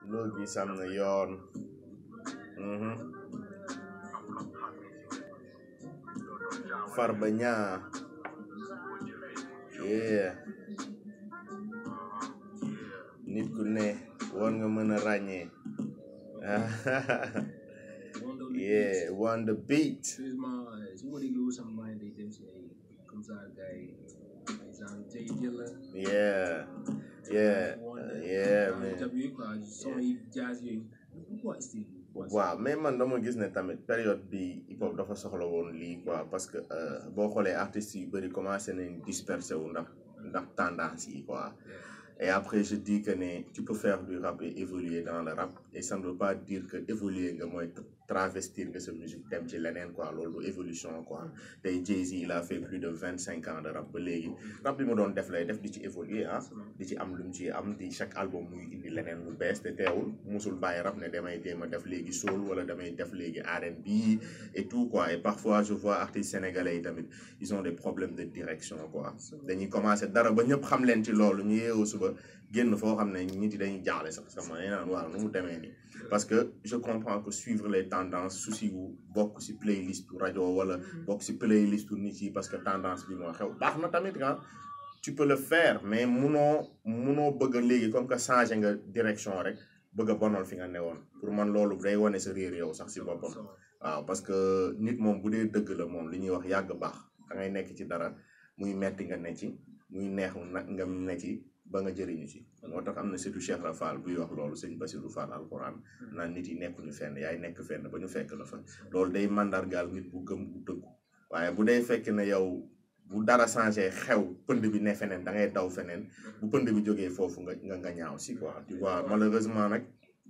loo gis am na yoon mhm Farba Niang yeah nit ku ne war nga mën a ràññee yeah on the beat Here's my su ma déglu sama mind day dem si ay comme ça gars yi ay genre Jay Dilla yeah yeah yeah man tab yooyu quoi son yi jazz yooyu pourquoi style bi waaw mais man dama gis ne tamit période bi hip hop dafa soxla woon lii quoi parce que euh, boo xoolee artistes yu bëri commencé nañ disperser wu ndax ndax tendance yi quoi et après je dis que ne tu peux faire du rap et évoluer dans le rap et ça ne veut pas dire que évoluer nga mooy travestir nga sa musique dem ci leneen quoi loolu du évolution quoi tey Jay-Z il a fait plus de vingt cinq ans de rap ba léegi rap bi mu doon def lay def di ci évoluer ah di ci am lu mu ci am di chaque album muy indi leneen lu bees te teewul musul bàyyi rap ne damay jéem a def léegi soul wala damay def léegi R&B et tout quoi et parfois je vois artistes sénégalais yi tamit ils ont des problèmes de direction quoi dañuy commencer dara ba ñëpp xam leen ci loolu ñu yeewoo suba génn foo xam ne nit yi dañuy jaaxle sax sama nee naan waaw nu mu demee nii parce que je comprends que suivre les tendances souci wu bokk ci playlist rajo wala bokk ci playlist nit yi parce que tendance bi moo xew baax na tamit ah tu peux le faire mais munoo munoo bëgg a léegi comme que changé nga direction rek bëgg a bonal fi nga newoon pour man loolu day wane sa réer yow sax ci boppam waaw parce que nit moom bu dee dëgg la moom li ñuy wax yàgg baax da ngay nekk ci dara muy metti nga ne ci muy neex na nga ne ci ba nga jëriñu ci moo tax am na surtout Cheikh Rafal buy wax loolu sëñ Bassirou Fall alquran naan nit yi nekkuñu fenn yaay nekk fenn ba ñu fekk la fa loolu day mandargaal nit bu gëm bu dëggu waaye bu day fekk ne yow bu dara changé xew pënd bi ne feneen da ngay daw feneen bu pënd bi jógee foofu nga nga nga ñaaw si quoi tu vois malheureusement nag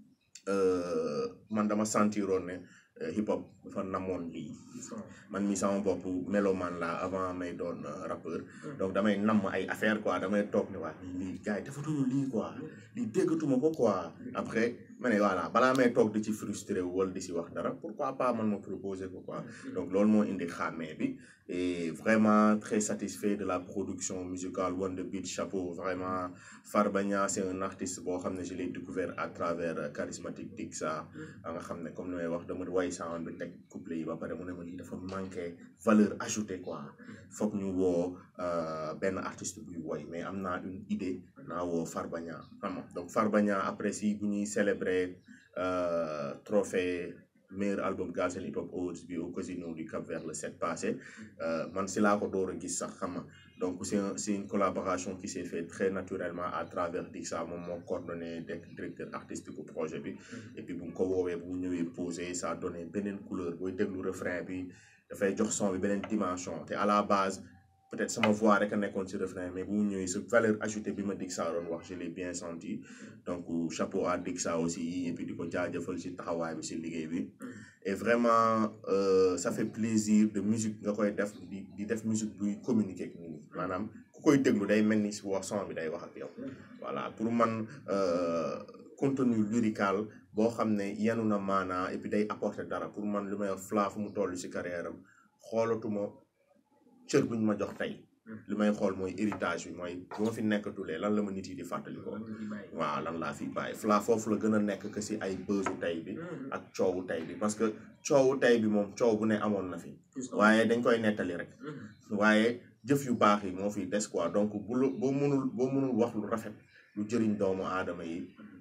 euh, man dama sentiroon ne euh, hip hop dafa namoon lii man mi sama bopp mélomane la avant may doon euh, rappeur donc damay namm ay affaire quoi damay toog ne waa lii lii gars yi defatuñu lii quoi lii déggatuma ko quoi après ma ne voilà balaa may toog di ci frustré wu wala di si wax dara pourquoi pas man ma proposer ko quoi donc loolu moo indi xàmmee bi et vraiment très satisfait de la production musicale One The Beat chapeau vraiment Farba Niang c'est un artiste boo xam ne je l'ai découvert à travers euh, charismatique Dixa a nga xam ne comme ni may wax dama way sound bi teg couplet yi ba pare mu ne ma lii dafa manqué valeur ajoutée quoi foog ñu woo euh, benn artiste buy woy mais am naa une idée naa woo Farba Niang xam nga donc Farba Niang après si bu ñuy célébrer euh, trophée meilleur album Galsen Hip Hop Awards bi au Casino du Cap Vert le 7 passé euh, man si laa ko door a gis sax xam nga donc c'est un, c'est une collaboration qui s'est fait très naturellement à travers Dixa moom moo coordonné nekk directeur artistique bu projet bi et puis bu mu ko woowee bu mu ñëwee posé ça a donné beneen couleur booy déglu refrain bi dafay jox son bi beneen dimension te à la base peut-être sama voix rek a nekkoon ci refrain mais bu mu ñëwee sa valeur ajoutée bi ma Dixa doon wax je l'ai bien senti donc chapeau à Dixa aussi et puis di ko jaajëfal ci taxawaay bi ci liggéey bi et vraiment euh, ça fait plaisir de musique nga koy def di di def musique buy communiquer ak nit ñi maanaam ku koy déglu day mel ni si wax son bi day wax ak yow voilà pour man euh, contenu lyrical boo xam ne yenu na maanaa et puis day apporter dara pour man lu may wax Fla fu mu toll ci carrière am xoolatuma cër buñ ma jox tey li may xool mooy héritage bi mooy bu ma fi nekkatulee lan la ma nit yi di fàttali ko waaw lan laa fi bàyyi Fla foofu la gën a nekk que si ay bësu tey bi ak coowu tey bi parce que coowu tey bi moom coow bu ne amoon na fi waaye dañ koy nettali rek waaye jëf yu baax yi moo fi des quoi donc bu la boo mënul boo mënul wax lu rafet lu jëriñ doomu aadama yi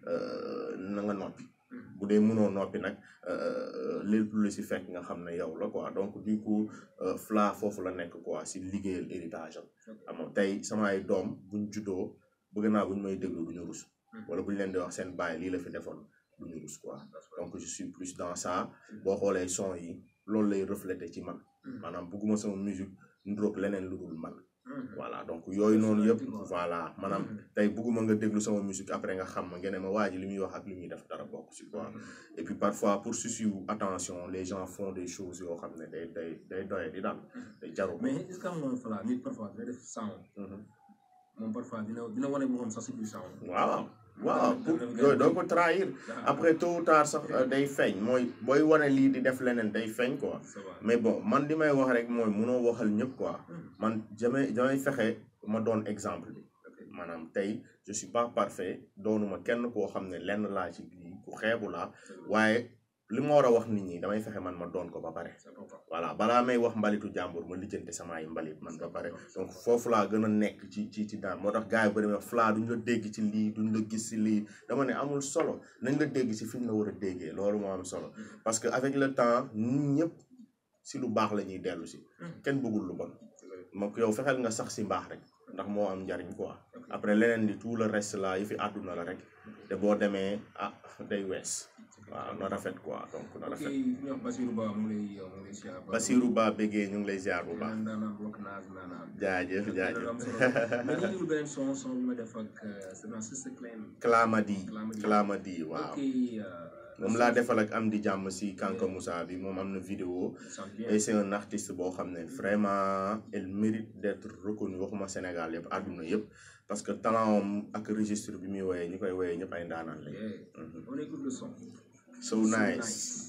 na nga noppi bu dee mënoo noppi nag lépp lu si fekk nga xam ne yow la quoi donc du coup Fla foofu la nekk quoi si liggéeyal héritage am xam tey sama ay doom buñ juddoo bëgg naa buñ may déglu duñu rus wala buñ leen di wax seen baay lii la fi defoon duñu rus quoi donc je suis plus dans ça boo xoolee son yi loolu lay refléter ci man maanaam bëgguma sama musique ndróog leneen lu dul man voilà donc yooyu noonu yëpp voilà maanaam tey bëgguma nga déglu sama musique après nga xam ma ngeen ne ma waa ji li muy wax ak li muy def dara bokk ci quoi et puis parfois pour souci wu attention les gens font des choses yoo xam ne day day day doye di daal day jaru ko mais est-ce que xam nga Fala nit parfois dina def sound moom parfois dina dina wane boppam sax si biir sound waaw waaw pour yooyu doo ko trahir après tôt ou tard sax day feeñ mooy booy wane lii di def leneen day feeñ quoi mais bon man li may wax rek mooy munoo waxal ñëpp quoi man jamay damay fexe ma doon exemple bi maanaam tey je suis pas parfait doonuma kenn koo xam ne lenn laa ci lii ku xeebu laa waaye li ma war a wax nit ñi damay fexe man ma doon ko ba pare c'est important voilà balaa may wax mbalitu jàmbur ma lijjante samay mbalit man ba pare donc foofu laa gën a nekk ci ci ci daan moo tax gars yi ba demee Fla duñ la dégg ci lii duñ la gis ci lii dama ne amul solo nañ la dégg ci fi ñu la war a déggee loolu moo am solo parce que avec le temps ñun ñëpp si lu baax la ñuy dellu si kenn bëggul lu bon donc yow fexeel nga sax si mbaax rek ndax moo am njariñ quoi après leneen li tout le reste là yi fi àdduna la rek te boo demee ah day wees waaw na rafet quoi donc na ok rafet ñu wax Basirou Ba mu ngi lay mu ngi lay siyaar ba Basirou Ba béggee ñu ngi lay ziar bu baax naan daanaan bokk naas naanaan jaajëf jaajëf mais ñu déglu beneen son son bi ma def ak c'est dans Sister Clan Clamadi Clamadi. Clamadi waaw ok moom laa defal ak am di jàmm si Kanka Moussa bi moom am na vidéo sant bien et c'est un artiste boo xam ne vraiment elle mérite d'être reconnu waxuma Sénégal yëpp àdduna yëpp parce que talent am ak registre bi muy woyee ñu koy woyee ñëpp ay ndaanaan lañ Yeah. Mhm. on écoute le son so nice